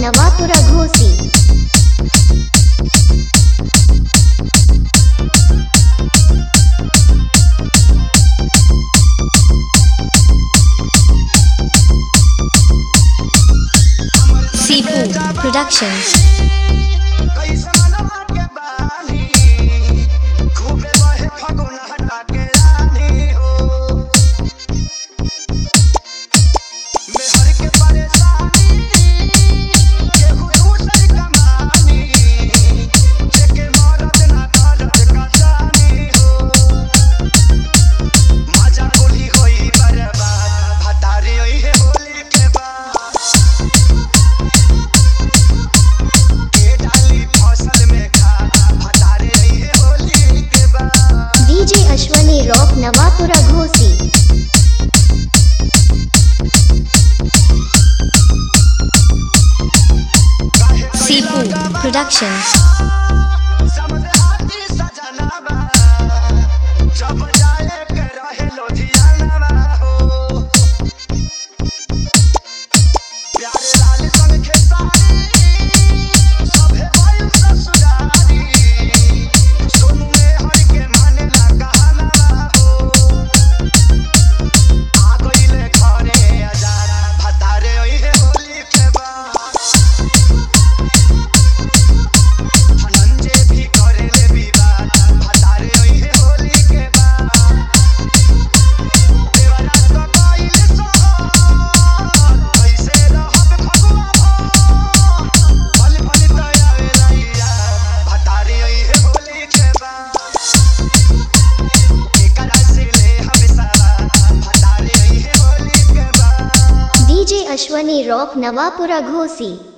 नवापुरा घोसी सीपू प्रोडक्शंस कैसे मनवा के बानी खूबे बहे फगुन हटा के रानी हो मेहर के परेशानी केहू दूसर कमानी जेके मरद ना दर्द का जानी हो मजा कुली होई बर्बाद भतारी होई है होली के बाद के डाली फसल में खाना भतारे रही है होली के बाद डीजे अश्वनी रॉक नवापुरा घोसी काहे सीपू प्रोडक्शंस समझ हाथी सजनवा जब जाए के रहे लोधियानवा हो प्यारे लाल संग खेसारी सभे वायु ससुरारी सोनू में हर के माने ला कहानवा हो आ गइले घरे अजारा भतारे ओइ हे होली के बाद धनंजय भी करेले विवाद भतारे ओइ हे होली के बाद देवरा तो कइले सोहर कैसे रहब फगुआ भर भल भल तयावे रैया भतारे ओइ हे होली के बाद एकरा से ले हम सवार भतारे ओइ हे होली के बाद डीजे अश्वनी रॉक नवापुरा घोसी